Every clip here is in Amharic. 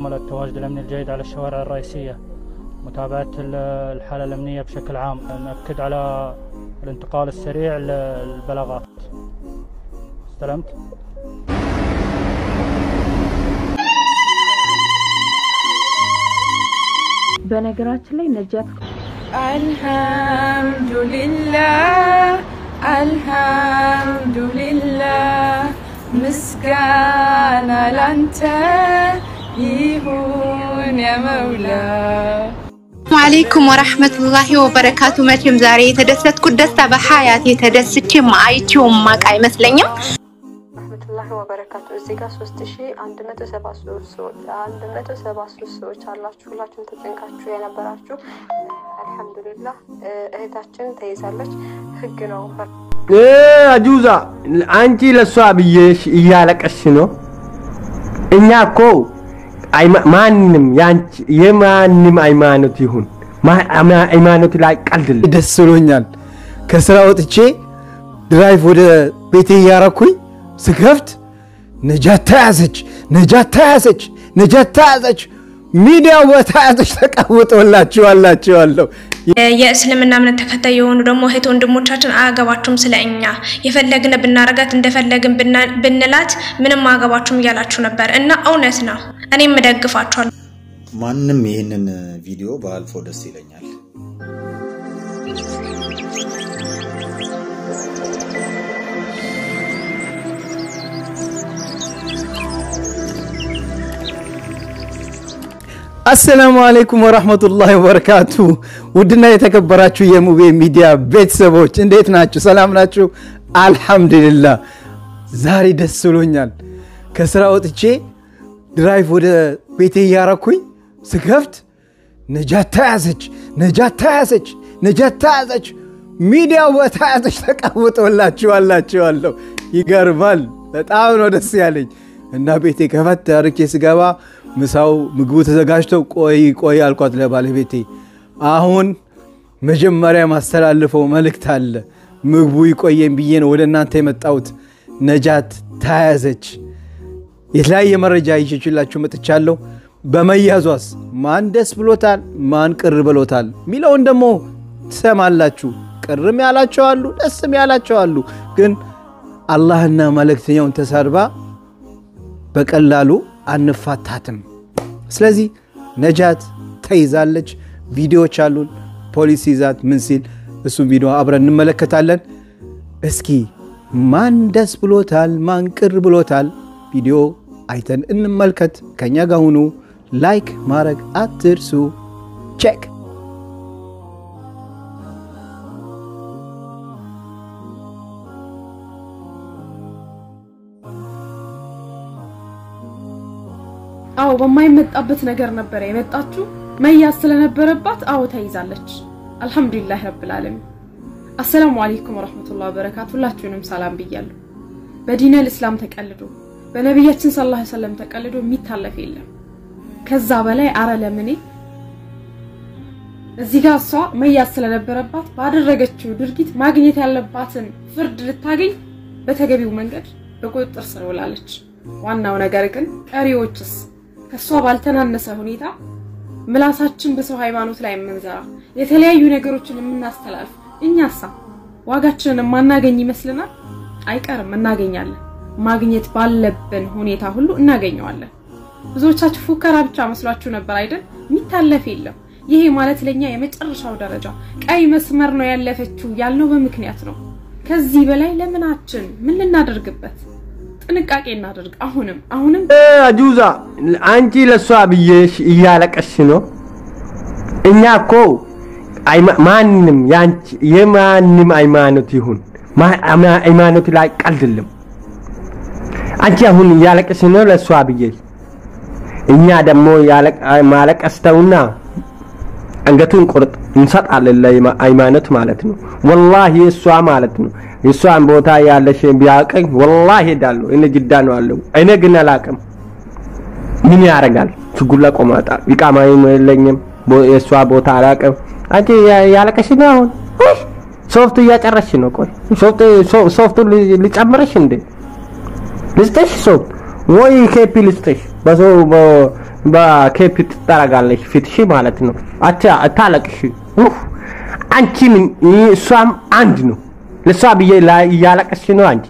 تشمل التواجد الأمني الجيد على الشوارع الرئيسية متابعة ال- الحالة الأمنية بشكل عام نأكد على الانتقال السريع للبلاغات استلمت؟ በነገራችን ላይ ነጃት አልሐምዱሊላህ አልሐምዱሊላህ ምስጋና ላንተ ይሁን የመውላ አለይኩም ወራህመቱላሂ ወበረካቱ። መቼም ዛሬ የተደሰትኩት ደስታ በሀያት የተደስቼም አይቼውም ማቅ አይመስለኝም። ረህመቱላሂ ወበረካቱ እዚህ ጋር ሶስት ሺ አንድ መቶ ሰባ ሶስት ሰዎች አንድ መቶ ሰባ ሶስት ሰዎች አላችሁ። ሁላችሁም ተጨንቃችሁ የነበራችሁ አልሐምዱሊላህ እህታችን ተይዛለች። ህግ ነው አጁዛ አንቺ ለሷ ብዬሽ እያለቀሽ ነው። እኛ እኮ አይማ- ማንም ያንቺ የማንም ሃይማኖት ይሁን ማ- አማ- ሃይማኖት ላይ ቀልድ ደስ ብሎኛል። ከስራ ወጥቼ ድራይቭ ወደ ቤቴ እያረኩኝ ስከፍት ነጃት ተያዘች፣ ነጃት ተያዘች፣ ነጃት ተያዘች፣ ሚዲያው በተያዘች ተቀውጦላችኋላችኋለሁ። የእስልምና እምነት ተከታይ የሆኑ ደግሞ እህት ወንድሞቻችን አያገባችሁም ስለ እኛ የፈለግን ብናረጋት እንደፈለግን ብና- ብንላት ምንም አያገባችሁም እያላችሁ ነበር እና እውነት ነው። እኔም እደግፋችኋለሁ። ማንም ይህንን ቪዲዮ በአልፎ ደስ ይለኛል። አሰላሙ አለይኩም ወራህመቱላሂ ወበረካቱ። ውድና የተከበራችሁ የሙቤ ሚዲያ ቤተሰቦች እንዴት ናችሁ? ሰላም ናችሁ? አልሐምዱሊላህ ዛሬ ደስ ብሎኛል። ከስራ ወጥቼ ድራይቭ ወደ ቤቴ እያረኩኝ ስከፍት ነጃት ተያዘች፣ ነጃት ተያዘች፣ ነጃት ተያዘች፣ ሚዲያው በተያዘች ተቀውጦላችኋላችኋለሁ። ይገርማል። በጣም ነው ደስ ያለኝ እና ቤቴ ከፈት አርኬ ስገባ ምሳው ምግቡ ተዘጋጅተው ቆይ ቆይ አልኳት ለባለቤቴ። አሁን መጀመሪያ ማስተላልፈው መልእክት አለ። ምግቡ ይቆየን ብዬ ነው ወደ እናንተ የመጣሁት። ነጃት ተያዘች። የተለያየ መረጃ ይዤላችሁ መጥቻለሁ። በመያዟስ ማን ደስ ብሎታል፣ ማን ቅር ብሎታል የሚለውን ደግሞ ትሰማላችሁ። ቅርም ያላቸው አሉ፣ ደስም ያላቸው አሉ። ግን አላህና መልእክተኛውን ተሳድባ በቀላሉ አንፋታትም። ስለዚህ ነጃት ተይዛለች። ቪዲዮዎች አሉን። ፖሊስ ይዛት ምን ሲል እሱም ቪዲዮ አብረን እንመለከታለን። እስኪ ማን ደስ ብሎታል፣ ማን ቅር ብሎታል? ቪዲዮ አይተን እንመልከት። ከኛ ጋር ሁኑ። ላይክ ማድረግ አትርሱ። ቼክ አዎ በማይመጣበት ነገር ነበረ የመጣችው። መያዝ ስለነበረባት አዎ ተይዛለች። አልሐምዱሊላህ ረብል ዓለሚን። አሰላሙ አለይኩም ወራህመቱላሂ ወበረካቱ። ሁላችሁንም ሰላም ብያለሁ። በዲነል እስላም ተቀልዶ በነቢያችን ሰለላሁ ዐለይሂ ወሰለም ተቀልዶ የሚታለፍ የለም። ከዛ በላይ አረ ለምኔ እዚህ ጋር እሷ መያዝ ስለነበረባት ባደረገችው ድርጊት ማግኘት ያለባትን ፍርድ ልታገኝ በተገቢው መንገድ በቁጥጥር ስር ውላለች። ዋናው ነገር ግን ቀሪዎችስ ከእሷ ባልተናነሰ ሁኔታ ምላሳችን በሰው ሃይማኖት ላይ የምንዘራ የተለያዩ ነገሮችን የምናስተላልፍ እኛሳ ዋጋችንን የማናገኝ ይመስልናል? አይቀርም፣ እናገኛለን። ማግኘት ባለብን ሁኔታ ሁሉ እናገኘዋለን። ብዙዎቻችሁ ፉከራ ብቻ መስሏችሁ ነበር አይደል? የሚታለፍ የለም። ይሄ ማለት ለኛ የመጨረሻው ደረጃ ቀይ መስመር ነው ያለፈችው ያልነው በምክንያት ነው። ከዚህ በላይ ለምናችን ምን ልናደርግበት? ጥንቃቄ እናደርግ። አሁንም አሁንም አጁዛ አንቺ ለሷ ብዬሽ እያለቀሽ ነው። እኛ እኮ አይማ- ማንም ያንቺ የማንም ሃይማኖት ይሁን ማ- አማ- ሃይማኖት ላይ ቀልድልም። አንቺ አሁን እያለቀሽ ነው ለሷ ብዬሽ፣ እኛ ደግሞ ያለቅ- ማለቀስ ተውና አንገቱን ቁርጥ እንሰጣለን ለሃይማኖት ማለት ነው። ወላሂ እሷ ማለት ነው የእሷን ቦታ ያለሽ ቢያቀኝ ወላሂ ሄዳለሁ። እኔ ጅዳ ነው አለው። እኔ ግን አላቅም። ምን ያደርጋል? ችጉላ ቆማጣ ኢቃማ የለኝም። ቦ- የእሷ ቦታ አላቅም። አንቺ ያ- ያለቀሽ ነው አሁን ውይ፣ ሶፍቱ እያጨረሽ ነው። ቆይ ሶፍቱ ሶ- ሶፍቱ ሊ- ሊጨምርሽ እንዴ? ልስጥሽ ሶፍት ወይ ኬፒ ልስጥሽ? በሰው በ- በኬፕ ትጠረጋለች ፊትሽ ማለት ነው። አታ አታለቅሽ። ኡፍ አንቺ ምን እሷም አንድ ነው። ለሷ ብዬ ላይ እያለቀስሽ ነው አንቺ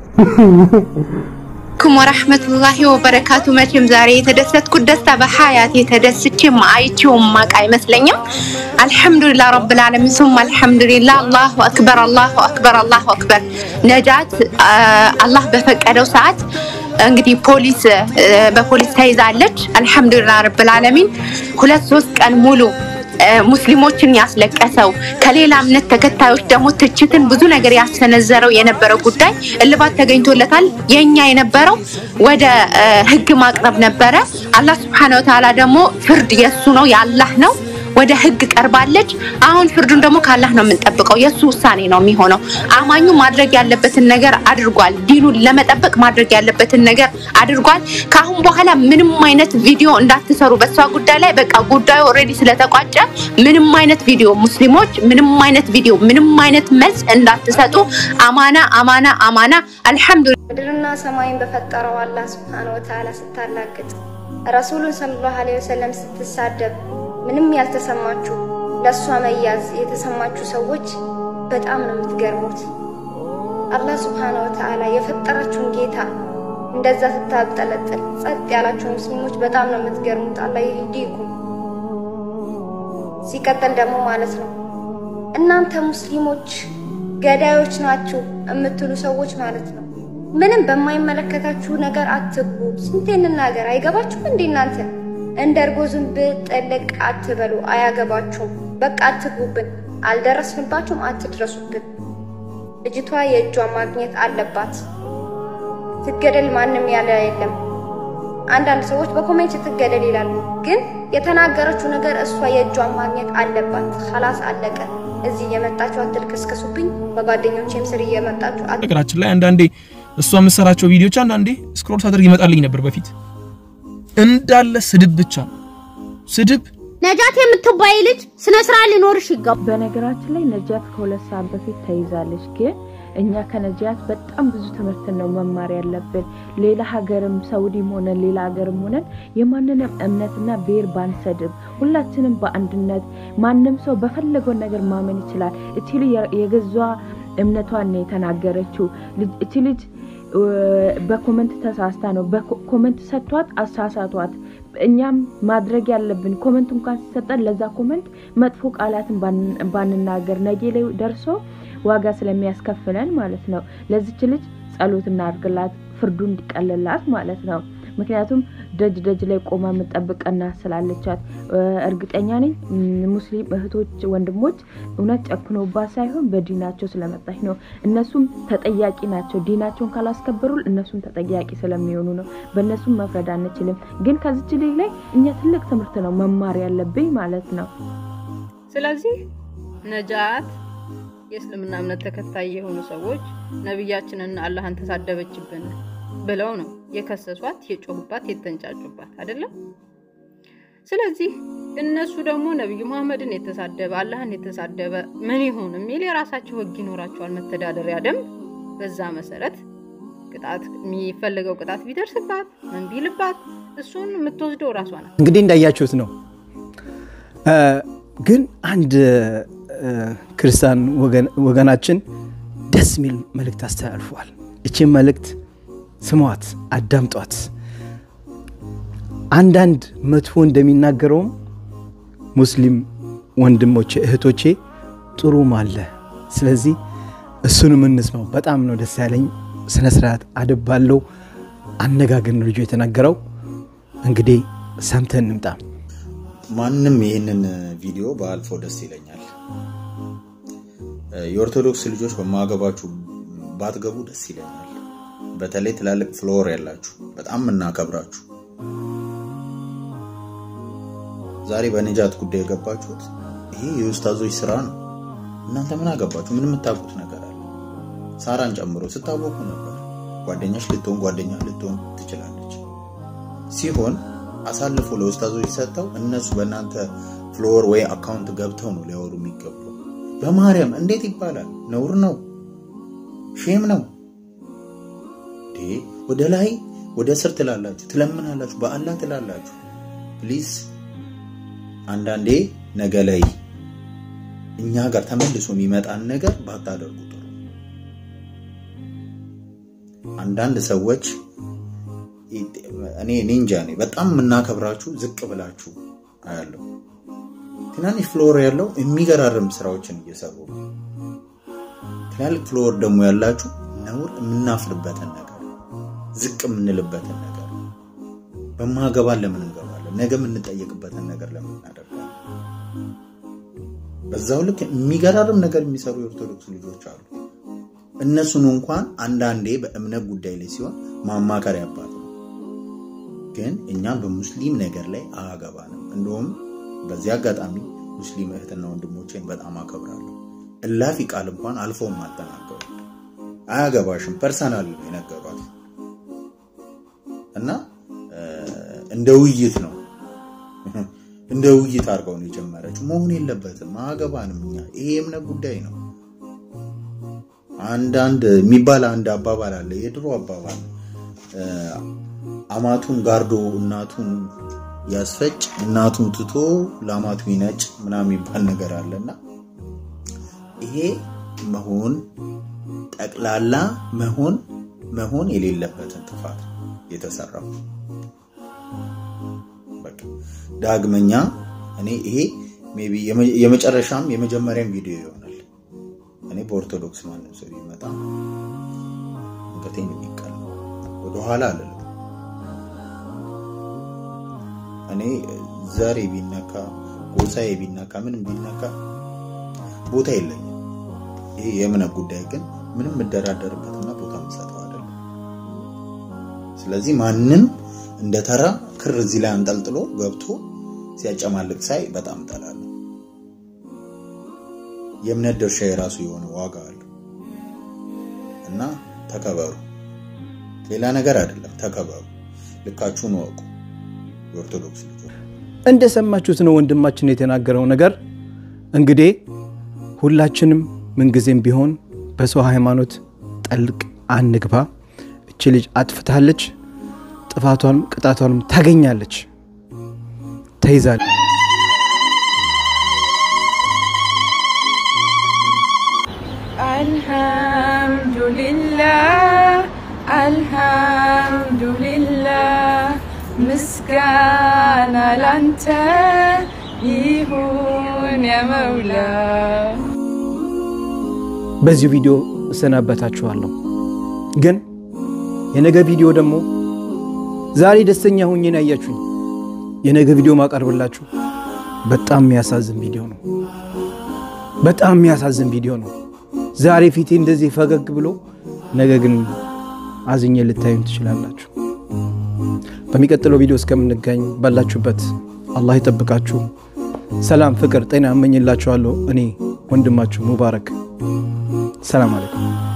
አለይኩም ወራህመቱላሂ ወበረካቱ። መቼም ዛሬ የተደሰትኩት ደስታ በሀያት የተደስቼም አይቼውም ማቅ አይመስለኝም። አልሐምዱሊላህ ረብል ዓለሚን ሱም አልሐምዱሊላህ። አላሁ አክበር አላሁ አክበር አላሁ አክበር። ነጃት አላህ በፈቀደው ሰዓት እንግዲህ ፖሊስ በፖሊስ ተይዛለች። አልሐምዱሊላህ ረብል ዓለሚን ሁለት ሶስት ቀን ሙሉ ሙስሊሞችን ያስለቀሰው ከሌላ እምነት ተከታዮች ደግሞ ትችትን ብዙ ነገር ያሰነዘረው የነበረው ጉዳይ እልባት ተገኝቶለታል። የኛ የነበረው ወደ ህግ ማቅረብ ነበረ። አላህ ስብሐነሁ ወተዓላ ደግሞ ፍርድ የሱ ነው የአላህ ነው። ወደ ህግ ቀርባለች። አሁን ፍርዱን ደግሞ ከአላህ ነው የምንጠብቀው። የእሱ ውሳኔ ነው የሚሆነው። አማኙ ማድረግ ያለበትን ነገር አድርጓል። ዲኑን ለመጠበቅ ማድረግ ያለበትን ነገር አድርጓል። ከአሁን በኋላ ምንም አይነት ቪዲዮ እንዳትሰሩ በሷ ጉዳይ ላይ በቃ ጉዳዩ ኦልሬዲ ስለተቋጨ ምንም አይነት ቪዲዮ ሙስሊሞች ምንም አይነት ቪዲዮ ምንም አይነት መልስ እንዳትሰጡ። አማና አማና አማና። አልሐምዱሊላህ ምድርና ሰማይን በፈጠረው አላህ ስብሐነ ወተዓላ ስታላግጥ ረሱሉን ሰለላሁ ዐለይሂ ወሰለም ስትሳደብ ምንም ያልተሰማችሁ ለእሷ መያዝ የተሰማችሁ ሰዎች በጣም ነው የምትገርሙት። አላህ ስብሐነ ወተዓላ የፈጠራችሁን ጌታ እንደዛ ስታብጠለጥል ጸጥ ያላችሁ ሙስሊሞች በጣም ነው የምትገርሙት። አላህ ይህዲኩም። ሲቀጥል ደግሞ ማለት ነው እናንተ ሙስሊሞች ገዳዮች ናችሁ የምትሉ ሰዎች ማለት ነው ምንም በማይመለከታችሁ ነገር አትግቡ። ስንቴ እንናገር? አይገባችሁም እንዴ እናንተ? እንደ እርጎ ዝንብ ጥልቅ አትበሉ፣ አያገባችሁም። በቃ አትግቡብን፣ አልደረስንባችሁም፣ አትድረሱብን። ልጅቷ የእጇ ማግኘት አለባት። ትገደል ማንም ያለ የለም። አንዳንድ ሰዎች በኮሜንት ትገደል ይላሉ፣ ግን የተናገረችው ነገር እሷ የእጇን ማግኘት አለባት። ኸላስ አለቀ። እዚህ እየመጣችሁ አትልከስከሱብኝ። በጓደኞቼም ስር እየመጣችሁ አት- ነገራችን ላይ አንዳንዴ እሷ የምትሰራቸው ቪዲዮች አንዳንዴ ስክሮል ሳደርግ ይመጣልኝ ነበር በፊት እንዳለ ስድብ ብቻ ነው። ስድብ ነጃት የምትባይ ልጅ ስነ ስርዓት ሊኖርሽ ይገባል። በነገራችን ላይ ነጃት ከሁለት ሰዓት በፊት ተይዛለች። ግን እኛ ከነጃት በጣም ብዙ ትምህርትን ነው መማር ያለብን። ሌላ ሀገርም ሳውዲም ሆነን ሌላ ሀገርም ሆነን የማንንም እምነትና ብሔር ባንሰድብ፣ ሁላችንም በአንድነት ማንም ሰው በፈለገው ነገር ማመን ይችላል። እቺ ልጅ የገዟ እምነቷን ነው የተናገረችው። ልጅ- እቺ ልጅ እ፣ በኮመንት ተሳስታ ነው በኮመንት ሰጥቷት አሳሳቷት። እኛም ማድረግ ያለብን ኮመንት እንኳን ሲሰጠን ለዛ ኮመንት መጥፎ ቃላትን ባን- ባንናገር ነገ ላይ ደርሶ ዋጋ ስለሚያስከፍለን ማለት ነው። ለዚች ልጅ ጸሎት እናድርግላት፣ ፍርዱ እንዲቀልላት ማለት ነው። ምክንያቱም ደጅ ደጅ ላይ ቆማ የምጠብቀና ስላለቻት እ፣ እርግጠኛ ነኝ ም፣ ሙስሊም እህቶች ወንድሞች እውነት ጨክኖባት ሳይሆን በዲናቸው ስለመጣች ነው። እነሱም ተጠያቂ ናቸው። ዲናቸውን ካላስከበሩ እነሱም ተጠያቂ ስለሚሆኑ ነው። በእነሱም መፍረድ አንችልም። ግን ከዚች ልጅ ላይ እኛ ትልቅ ትምህርት ነው መማር ያለብኝ ማለት ነው። ስለዚህ ነጃት የእስልምና እምነት ተከታይ የሆኑ ሰዎች ነቢያችንና አላህን ተሳደበችብን ብለው ነው የከሰሷት፣ የጮሁባት፣ የተንጫጩባት አይደለም። ስለዚህ እነሱ ደግሞ ነቢዩ መሐመድን የተሳደበ አላህን የተሳደበ ምን ይሁን የሚል የራሳቸው ህግ ይኖራቸዋል፣ መተዳደሪያ ደንብ። በዛ መሰረት ቅጣት የሚፈለገው ቅጣት ቢደርስባት ምን ቢልባት እሱን የምትወስደው ራሷ ናት። እንግዲህ እንዳያችሁት ነው። እ፣ ግን አንድ እ፣ ክርስቲያን ወገን- ወገናችን ደስ የሚል መልእክት አስተላልፈዋል። እቺን መልእክት ስሟት፣ አዳምጧት። አንዳንድ መጥፎ እንደሚናገረውም ሙስሊም ወንድሞቼ እህቶቼ ጥሩም አለ። ስለዚህ እሱንም እንስማው። በጣም ነው ደስ ያለኝ። ስነ ስርዓት አደብ ባለው አነጋገር ነው ልጁ የተናገረው። እንግዲህ ሰምተን እንምጣ። ማንም ይህንን ቪዲዮ በአልፎ ደስ ይለኛል። የኦርቶዶክስ ልጆች በማገባችሁ ባትገቡ ደስ ይለኛል። በተለይ ትላልቅ ፍሎር ያላችሁ በጣም የምናከብራችሁ ዛሬ በነጃት ጉዳይ የገባችሁት ይሄ የኡስታዞች ስራ ነው። እናንተ ምን አገባችሁ? ምን የምታውቁት ነገር አለ? ሳራን ጨምሮ ስታወቁ ነበር። ጓደኛሽ ልትሆን ጓደኛ ልትሆን ትችላለች ሲሆን አሳልፎ ለኡስታዞች ሰጥተው እነሱ በእናንተ ፍሎር ወይ አካውንት ገብተው ነው ሊያወሩ የሚገቡ። በማርያም እንዴት ይባላል? ነውር ነው፣ ሼም ነው። እንዴ ወደ ላይ ወደ ስር ትላላችሁ፣ ትለምናላችሁ፣ በአላህ ትላላችሁ። ፕሊዝ አንዳንዴ ነገ ላይ እኛ ጋር ተመልሶ የሚመጣን ነገር ባታደርጉ ጥሩ። አንዳንድ ሰዎች እኔ ኒንጃ ነኝ በጣም የምናከብራችሁ ዝቅ ብላችሁ አያለሁ። ትናንሽ ፍሎር ያለው የሚገራርም ስራዎችን እየሰሩ ነው። ትላልቅ ፍሎር ደግሞ ያላችሁ ነውር የምናፍርበትን ነገር ዝቅ የምንልበትን ነገር በማገባን ለምን እንገባለን? ነገ የምንጠየቅበትን ነገር ለምን እናደርጋለን? በዛው ልክ የሚገራርም ነገር የሚሰሩ የኦርቶዶክስ ልጆች አሉ። እነሱን እንኳን አንዳንዴ በእምነት ጉዳይ ላይ ሲሆን ማማከር ያባት ነው። ግን እኛም በሙስሊም ነገር ላይ አያገባንም። እንደውም በዚህ አጋጣሚ ሙስሊም እህትና ወንድሞቼን በጣም አከብራለሁ። እላፊ ቃል እንኳን አልፎም አልተናገሩ። አያገባሽም ፐርሰናል ነው የነገሯት እና እንደ ውይይት ነው እንደ ውይይት አድርገው ነው የጀመረችው። መሆን የለበትም አያገባንም። እኛ ይሄ የእምነት ጉዳይ ነው። አንዳንድ የሚባል አንድ አባባል አለ፣ የድሮ አባባል አማቱን ጋርዶ እናቱን ያስፈጭ እናቱን ትቶ ለአማቱ ይነጭ ምናምን የሚባል ነገር አለና ይሄ መሆን ጠቅላላ መሆን መሆን የሌለበትን ጥፋት የተሰራው በቃ ዳግመኛ እኔ ይሄ ሜይ ቢ የመጨረሻም የመጀመሪያም ቪዲዮ ይሆናል። እኔ በኦርቶዶክስ ማንም ሰው ቢመጣ አንገቴን የሚቀል ወደኋላ አልልም። እኔ ዘሬ ቢነካ ጎሳዬ ቢነካ ምንም ቢነካ ቦታ የለኝም። ይሄ የእምነት ጉዳይ ግን ምንም የምደራደርበትና ቦታ የምሰጠው አይደለም። ስለዚህ ማንም እንደ ተራ ክር እዚህ ላይ አንጠልጥሎ ገብቶ ሲያጨማልቅ ሳይ በጣም እጠላለሁ። የእምነት ድርሻ የራሱ የሆነ ዋጋ አለው እና ተከበሩ። ሌላ ነገር አይደለም፣ ተከበሩ። ልካችሁን ወቁ። የኦርቶዶክስ ልጆች እንደሰማችሁት ነው ወንድማችን የተናገረው ነገር። እንግዲህ ሁላችንም ምንጊዜም ቢሆን በሰው ሃይማኖት ጠልቅ አንግባ። እች ልጅ አጥፍታለች፣ ጥፋቷንም ቅጣቷንም ታገኛለች፣ ተይዛለች። አልሐምዱሊላህ አልሐምዱሊላህ ምስጋና ላንተ ይሁን የመውላ በዚሁ ቪዲዮ እሰናበታችኋለሁ። ግን የነገ ቪዲዮ ደግሞ ዛሬ ደስተኛ ሁኜ ነው ያያችሁኝ። የነገ ቪዲዮ ማቀርብላችሁ በጣም የሚያሳዝን ቪዲዮ ነው። በጣም የሚያሳዝን ቪዲዮ ነው። ዛሬ ፊቴ እንደዚህ ፈገግ ብሎ ነገ ግን አዝኜ ልታዩን ትችላላችሁ። በሚቀጥለው ቪዲዮ እስከምንገኝ ባላችሁበት አላህ ይጠብቃችሁ። ሰላም፣ ፍቅር፣ ጤና እመኝላችኋለሁ። እኔ ወንድማችሁ ሙባረክ። ሰላም አለይኩም።